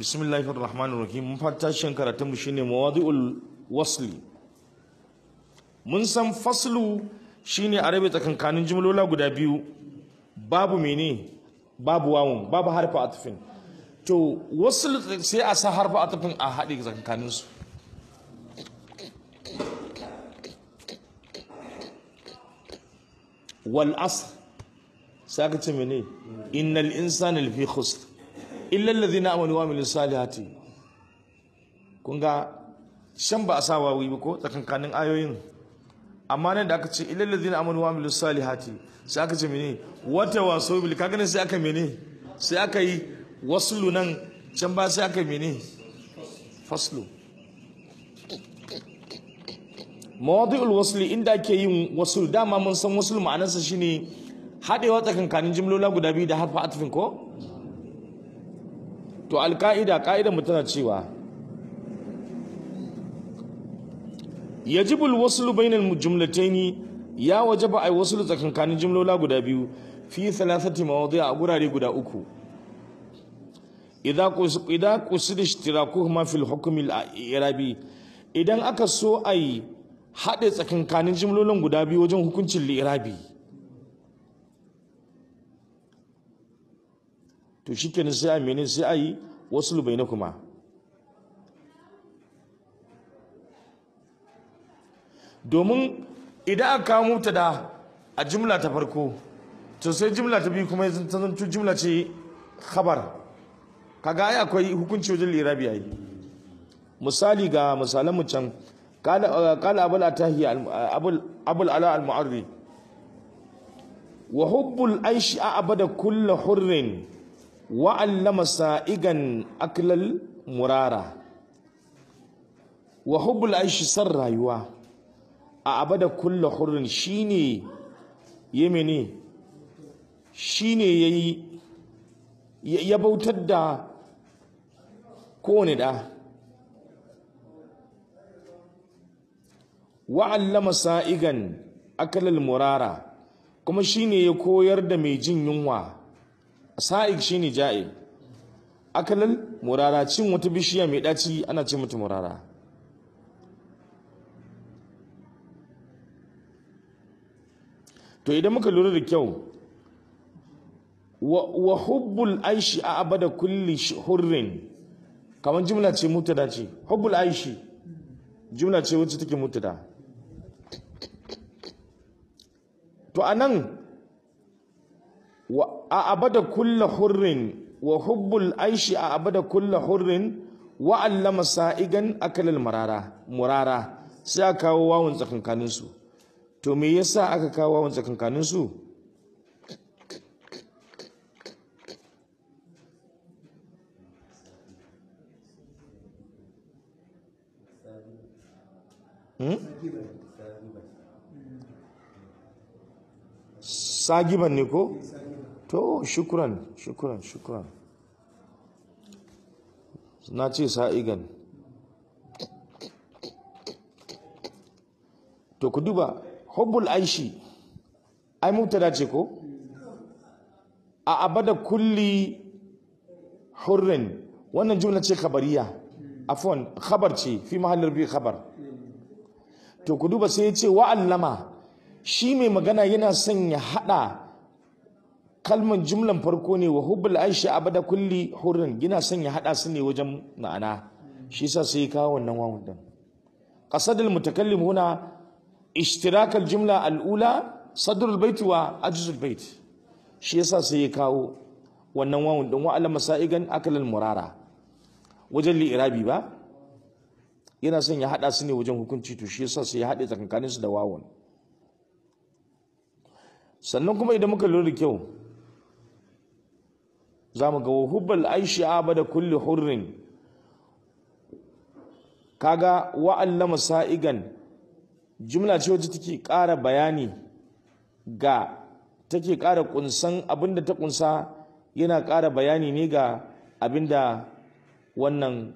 bismillahir rahmanir rahim mun fata shin karatun mu shine mawadi'ul wasli mun san faslu shine a rabe tsakankanin jumlola guda biyu babu mene babu wawun babu harfa atfin to wasl sai a sa harfa atfin a haɗe tsakankanin su wal asr sai aka ce mene innal insana lafi khusr illa alladhina amanu wa amilus salihati kun ga shan ba a sa wawi ba ko tsakankanin ayoyin amma nan da aka ce illa alladhina amanu wa amilus salihati sai aka ce mene wata waso bil kaga nan sai aka mene sai aka yi waslu nan can ba sai aka mene faslu mawadi'ul wasli inda ake yin wasul dama mun san wasul ma'anarsa shine haɗewa tsakankanin jimlola guda biyu da harfa atfin ko to alka'ida ka'idar mu tana cewa yajibu alwaslu bainal jumlataini ya wajaba ay waslu tsakankanin jimlola guda biyu fi thalathati mawadi'a a gurare guda uku idza qus idza qusida ishtirakuhuma fil hukm al-i'rabi idan aka so ai haɗe tsakankanin jimlolin guda biyu wajen hukuncin li'irabi to shi kenan sai a mene sai a yi wasu lubai na kuma domin idan aka kawo mutu da a jimla ta farko to sai jimla ta biyu kuma ta zanto jimla ce khabar kaga ai akwai hukunci wajen lirabi ai misali ga misalan mu can qala qala abul atahi abul abul ala al mu'arri wa hubbul aishi abada kullu hurrin wa'allama sa'igan aklal murara wa hubbul aishi san rayuwa a abada kulla hurrin shine yemene shine yayi ya bautar da kowane da wa'allama sa'igan aklal murara kuma shine ya koyar da mai jin yunwa sa'ik shine ja'il akalal murara cin wata bishiya mai daci ana ce mata murara to idan muka lura da kyau wa hubbul aishi a abada kulli hurrin kamar jimla ce mutada ce hubbul aishi jimla ce wacce take mutada to anan a abada kulla hurrin wa hubbul aishi a abada kulla hurrin wa allama sa'igan akalal marara murara sai aka kawo wawun tsakankanin su to me yasa aka kawo wawun tsakankanin su hmm? sagiban ne ko? to shukran shukran shukran na ce sa'igan to ku duba hubbul aishi ai mutada ce ko a abada kulli hurrin wannan jumla ce khabariya afwan khabar ce fi mahallin bi khabar to ku duba sai ya ce wa'allama shi mai magana yana son ya hada kalman jumlan farko ne wa hubbul aisha abada kulli hurrin yana son ya hada su ne wajen ma'ana shi yasa sai ya kawo wannan wawun din qasadul mutakallim huna ishtirak jumla al-ula sadrul bait wa ajzul bait shi yasa sai ya kawo wannan wawun din wa alama sa'igan akalal murara wajen li'irabi ba yana son ya hada su ne wajen hukunci to shi yasa sai ya hade tsakankanin su da wawun sannan kuma idan muka lura da kyau za mu ga hubbal aishi abada kulli hurrin kaga wa'allama sa'igan jumla ce wacce take ƙara bayani ga take ƙara kunsan abinda ta kunsa yana ƙara bayani ne ga abinda wannan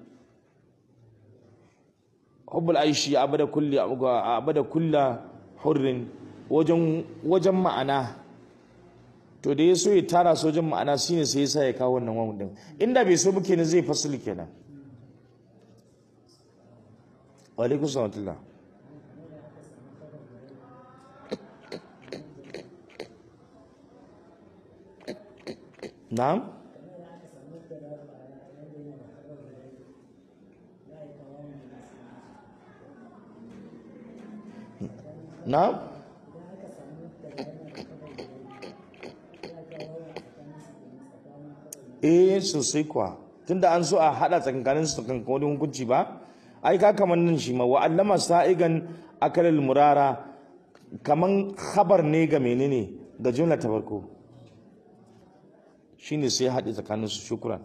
hubbal aishi abada kulli abada kulla hurrin wajen wajen ma'ana to da ya so ya tara sojin ma'ana shine sai ya sa ya kawo wannan wawun din inda bai so ba kenan zai fasili kenan wa alaikum salam na'am na'am eh sosai kuwa tunda an so a hada tsakankanin su kan wani hukunci ba ai ka kaman nan shi ma wa allama sa'igan akalal murara kaman khabar ne ga menene ga jumla ta farko shine sai haɗe tsakanin su shukran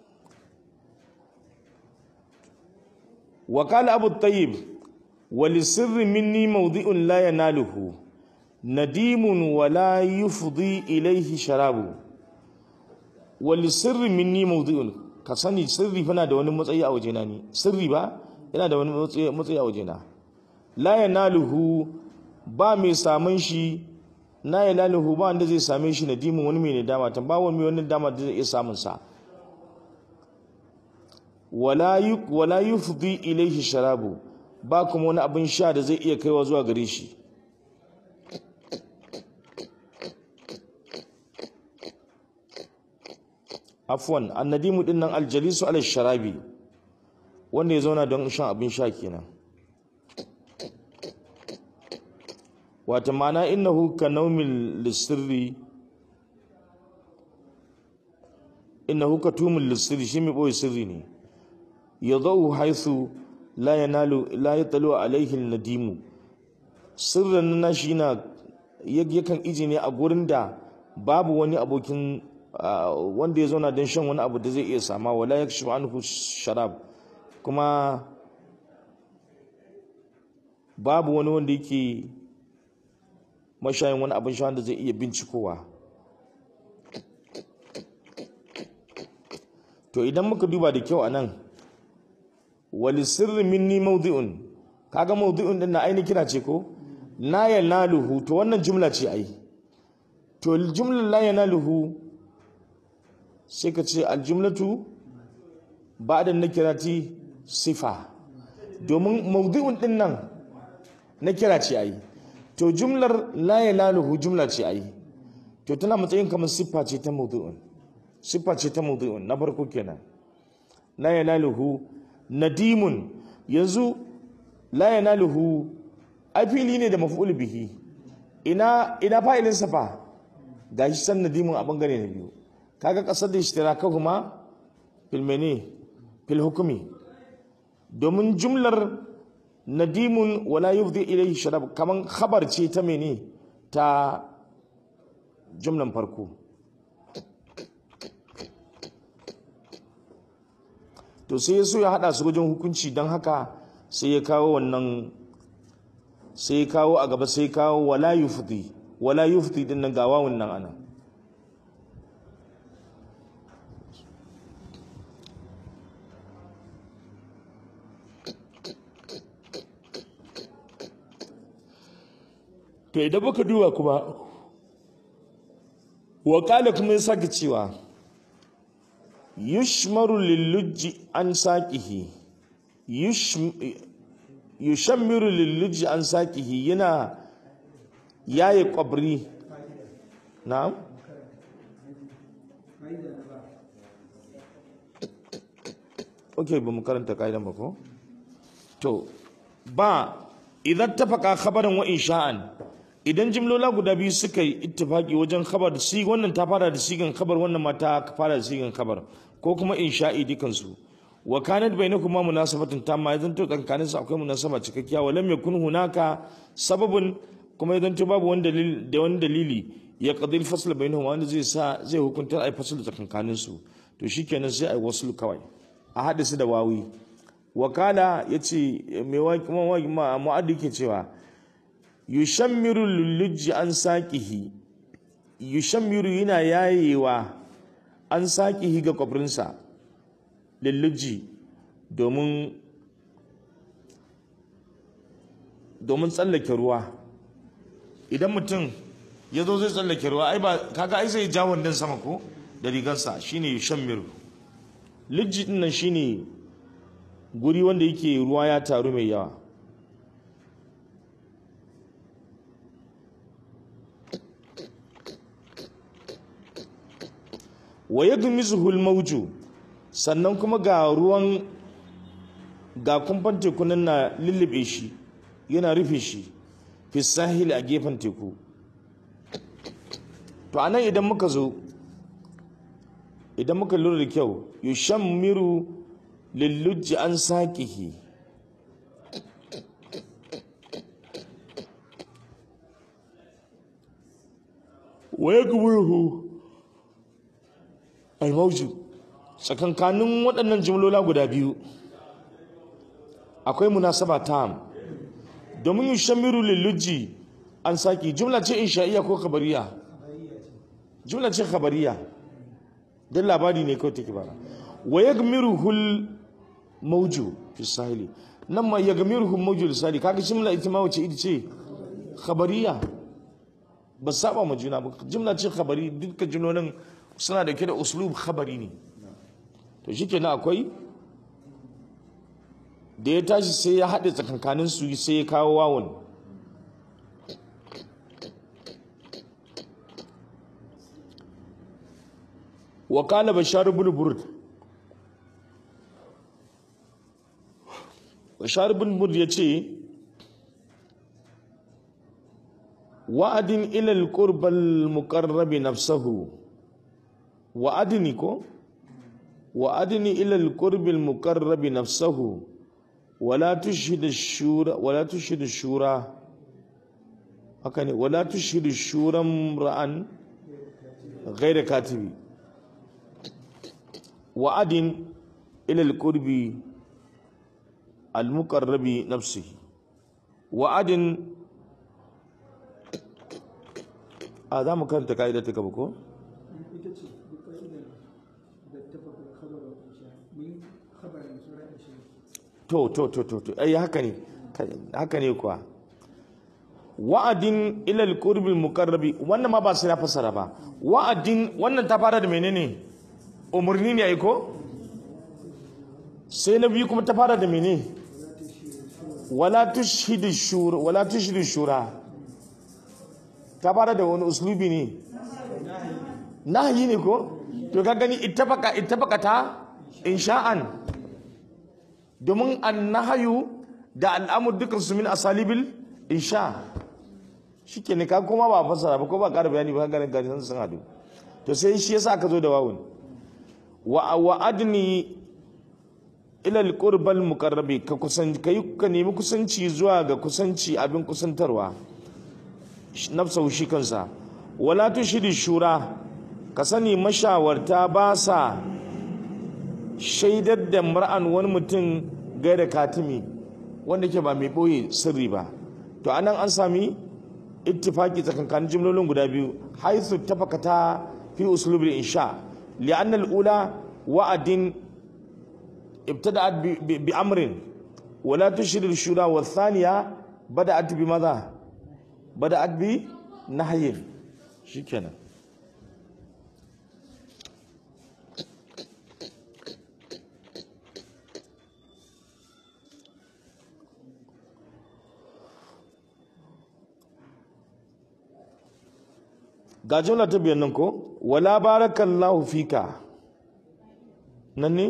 wa qala abu tayyib wa li sirri minni mawdi'un la yanaluhu nadimun wa la yufdi ilayhi sharabu wali sirri minni mawdi'un ka sani sirri fana da wani matsayi a wajena ne sirri ba yana da wani matsayi a wajena la yanaluhu ba mai samun shi na yanaluhu ba wanda zai same shi nadimin wani mai nadama tan ba wani wani dama da zai iya samun sa wala yuk wala yufdi ilayhi sharabu ba kuma wani abin sha da zai iya kaiwa zuwa gare shi afwan annadimu din nan aljalisu ala sharabi wanda ya zauna don shan abin sha kenan wata mana innahu ka naumin lissirri innahu ka tumin lissirri shi mai ɓoye sirri ne ya zau haithu la yanalu la yatalu alaihi nadimu sirrin na shi na yakan iji ne a gurin da babu wani abokin wanda ya zauna don shan wani abu da zai iya sama wala ya shi anhu sharab kuma babu wani wanda yake mashayin wani abin sha da zai iya bincikowa to idan muka duba da kyau a nan wali sirri minni maudi'un kaga maudi'un din na aini kira ce ko la yanaluhu to wannan jumla ce ai to jumlar la yanaluhu sai ka ce aljumlatu ba da nakirati sifa domin maudu'un din nan na kira ce ayi to jumlar la yalaluhu jumla ce ayi to tana matsayin kamar siffa ce ta maudu'un siffa ce ta maudu'un na farko kenan la yalaluhu nadimun yanzu la yanaluhu ai fili ne da maf'ul bihi ina ina fa'ilin safa gashi san nadimun a bangare na biyu kaga kasar da ishtirakahuma fil mene fil hukumi domin jumlar nadimun wala yufdi ilayhi sharab kaman khabar ce ta mene ta jumlan farko to sai so ya hada su wajen hukunci don haka sai ya kawo wannan sai ya kawo a gaba sai ya kawo wala yufdi wala yufdi din nan ga wawun nan ana to idan muka duba kuma wakala kuma ya sake cewa yushmaru lillujji an saqihi yushammiru lillujji an saqihi yana yaye kwabri na'am ok ba mu karanta ka'idan ba ko to ba idan tafaka khabarin wa insha'an idan jimlola guda biyu suka yi ittifaki wajen khabar da si wannan ta fara da sigan khabar wannan ma ta fara da sigan khabar ko kuma insha'i dukansu wa kanat bainakuma munasabatun tamma idan to tsakanin su akwai munasaba cikakkiya wa lam yakun hunaka sababun kuma idan to babu wani dalili da wani dalili ya qadil fasl bainahuma wanda zai sa zai hukunta ai fasl tsakanin su to shikenan sai ai wasl kawai a hadisi da wawi wakala yace mai waki mu'addi ke cewa yushammiru lulluji an saƙihi yushammiru yana yayewa an saƙihi ga kwabrinsa lulluji domin domin tsallake ruwa idan mutum ya zo zai tsallake ruwa ai ba kaga ai zai ja wannan sama ko da rigarsa shine shan miru lijji din nan shine guri wanda yake ruwa ya taru mai yawa wa yadmizuhu al-mawju sannan kuma ga ruwan ga kumfan tekunan na lullube shi yana rufe shi fi sahil a gefen teku to anan idan muka zo idan muka lura da kyau yushammiru lillujji an saqihi wa yakburuhu al-mawjud tsakankanin waɗannan jimlola guda biyu akwai munasaba tam domin yushamiru lilluji an saki jumla ce insha'iyya ko khabariya jumla ce khabariya dan labari ne kawai take bara wa yagmiruhu al-mawju fi sahili nan ma yagmiruhu al-mawju fi sahili kaga jumla ita ma wace ita ce khabariya ba saba ma juna ba jumla ce khabari dukkan jumlolin suna da ke da uslub khabari ne to shikenan akwai da ya tashi sai ya haɗe tsakankanin su sai ya kawo wawon wa kala bashar ibn burd bashar ibn burd yace wa'adin ila al-qurba al-muqarrab nafsuhu wa'adni ko wa'adni ila al-qurbi al-muqarrab nafsuhu ولا تشهد الشورى ولا تشهد الشورى هكذا ولا تشهد الشورى امرا غير كاتب وعد الى القرب المقرب نفسه وعد هذا مكان تقاعدة تكبكو to to to to to ai haka ne haka ne kuwa wa'adin ila alqurbi almuqarrabi wannan ma ba sai na fasara ba wa'adin wannan ta fara da menene umurni ne ai ko sai na biyu kuma ta fara da menene wala tushhidu shura wala tushhidu shura ta fara da wani uslubi ne nahyi ne ko to ka gani ittafaqa ittafaqa ta insha'an domin annahayu da al'amur dukkan su min asalibil insha shike ne ka kuma ba fasara ba ko ba ƙara bayani ba ganin gari sun hadu to sai shi yasa aka zo da wawun wa wa adni ila alqurbal muqarrabi ka kusan kai ka nemi kusanci zuwa ga kusanci abin kusantarwa nafsahu shi kansa wala tushidi shura ka sani mashawarta ba sa shaidar da mar'an wani mutum gaida katimi wanda ke ba mai ɓoye sirri ba to anan an sami ittifaki tsakankanin jimlolin guda biyu haithu tafakata fi uslubul insha li'an al-ula wa'adin ibtada'at bi amrin wala tushridu shura wa thaniya bada'at bi madha bada'at bi nahyin shikenan ga jumla ta biyan nan ko wala barakallahu fika nan ne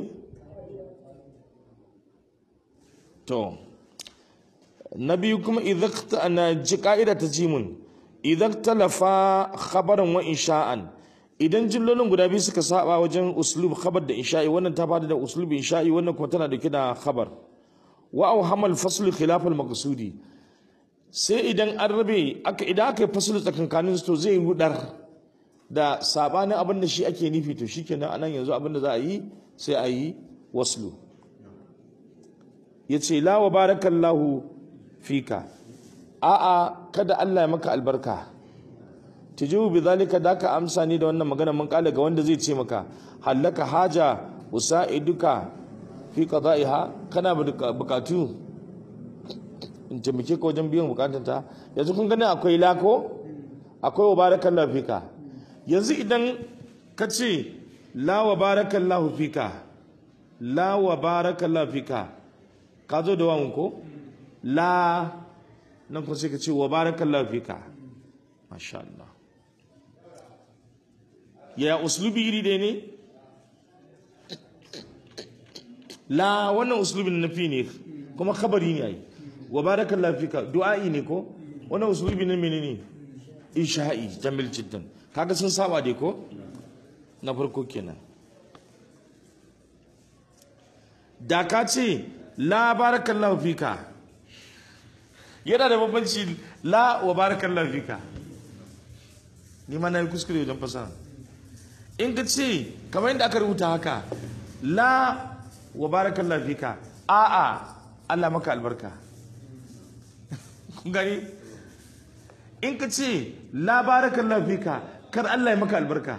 to na biyu kuma idan na ji ka'ida ta jimun idan talafa khabaran wa insha'an idan jillolin guda biyu suka saba wajen uslub khabar da insha'i wannan ta bada da uslub insha'i wannan kuma tana dauke da khabar wa au hamal fasl khilaf al maqsudi sai idan an rabe aka idan aka yi fasulu tsakankanin to zai rudar da sabanin abin da shi ake nufi to shikenan anan yanzu abin da za a yi sai a yi waslu yace la wa barakallahu fika a'a kada Allah ya maka albarka tijibu bi zalika da ka amsa ni da wannan magana mun kala ga wanda zai ce maka hallaka haja usaiduka fi qada'iha kana bukatu in taimake ka wajen biyan bukatun ta yanzu kun gani akwai lako akwai wa barakallahu fika yanzu idan ka ce la wa barakallahu fika la wa barakallahu fika ka zo da wawan ko la nan kuma sai ka ce wa barakallahu fika masha Allah ya uslubi iri ɗaya ne la wannan uslubin nafi ne kuma khabari ne ai wa barakallahu fika du'a'i ne ko wannan uslubi ne menene isha'i jamil jiddan kaga sun saba dai ko na farko kenan da ka ce la barakallahu fika yana da bambanci la wa barakallahu fika ni ma na yi kuskure wajen fasaha in ka ce kamar yadda aka rubuta haka la wa barakallahu fika a'a Allah maka albarka kun gani in ka ce la barakallahu fika kar Allah ya maka albarka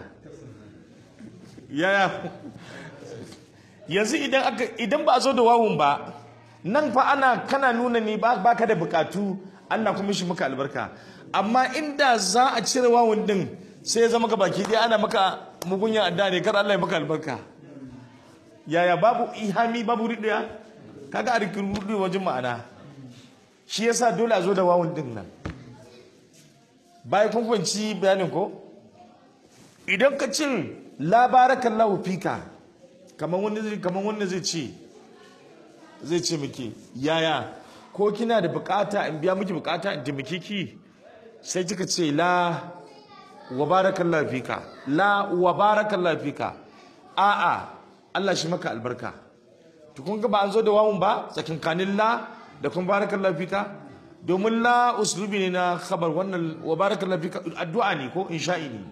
yaya yanzu idan aka idan ba a zo da wawun ba nan fa ana kana nuna ni ba baka da bukatu Allah kuma shi maka albarka amma inda za a cire wawun din sai ya zama ka baki dai ana maka mugunya adda ne kar Allah ya maka albarka yaya babu ihami babu riɗaya kaga a rikin rudu wajen ma'ana shi yasa dole a zo da wawun din nan bayan kun fahimci bayanin ko idan ka ce la barakallahu fika kamar wani zai kamar wanda zai ce zai ce miki yaya ko kina da bukata in biya miki bukata in taimake ki sai kika ce la wa barakallahu fika la wa barakallahu fika a'a Allah shi maka albarka to kun ga ba an zo da wawun ba tsakankanin la da kun barakallahu fika domin la uslubi ne na khabar wannan wa barakallahu fika addu'a ne ko insha'i ne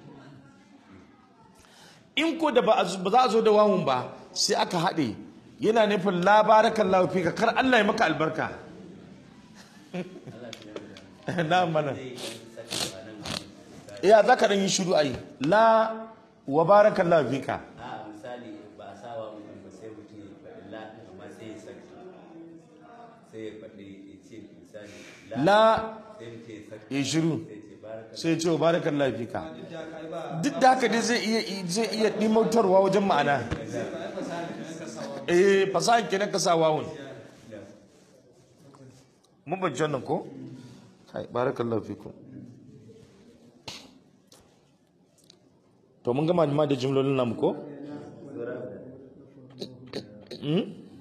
in ko da ba za a zo da wawun ba sai aka haɗe yana nufin la barakallahu fika kar Allah ya maka albarka na mana ya za ka yi shiru ai la wa barakallahu fika a misali ba a sawa mutum ba sai mutum ya faɗi la amma sai ya saki sai ya faɗi ya ce misali la sai mutum ya saki ya shiru sai ce baraka sai ya ce wa barakallahu fika duk da haka dai zai iya zai iya dimautarwa wajen ma'ana eh fasahan kenan ka sa wawun mun ban wannan ko kai barakallahu fikum to mun gama ma da jumlolin namu ko Hmm?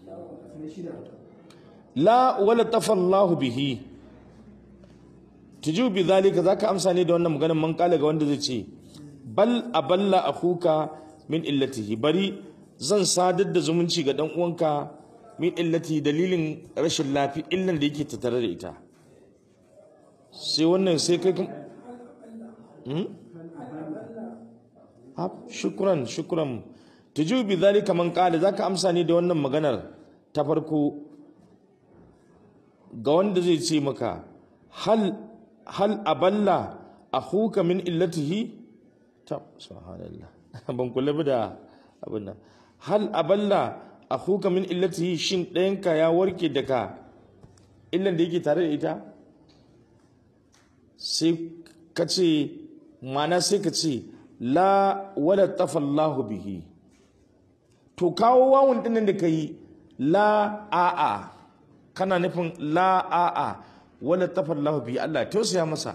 la wala tafallahu bihi tuju bi zalika zaka amsa ne da wannan maganar man kala ga wanda zai ce bal aballa akhuka min illatihi bari zan sadar da zumunci ga dan uwanka min illati dalilin rashin lafi illan da yake tattare da ita sai wannan sai kai kun hmm? Hab, shukran shukran tuju bi zalika man qala zaka amsa ne da wannan maganar ta farko ga wanda zai ce maka hal hal aballa akhuka min illatihi ta subhanallah ban kula ba da abin nan hal aballa akhuka min illatihi shin ɗayanka ya warke daga illan da yake tare da ita sai ka ce mana sai ka ce la wala tafallahu bihi to kawo wawun dinnan da ka yi la a'a kana nufin la a'a wala tafallahu bihi Allah ya tausaya masa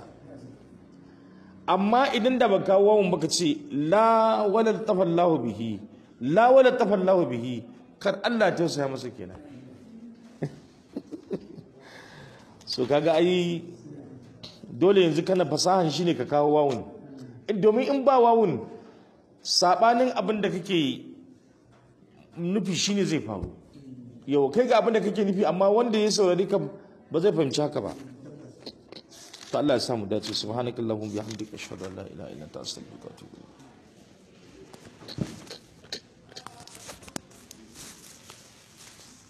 amma idan da ba kawo wawun baka ce la wala tafallahu bihi la wala tafallahu bihi kar Allah ya tausaya masa kenan so kaga ai dole yanzu kana fasahan shine ka kawo wawun domin in ba wawun sabanin abin da kake nufi shine zai faru yau kai ga abin da kake nufi amma wanda ya saurari ka ba zai fahimci haka ba to Allah ya samu dace subhanakallahumma bihamdika ashhadu an la ilaha illa anta astaghfiruka wa atubu ilayk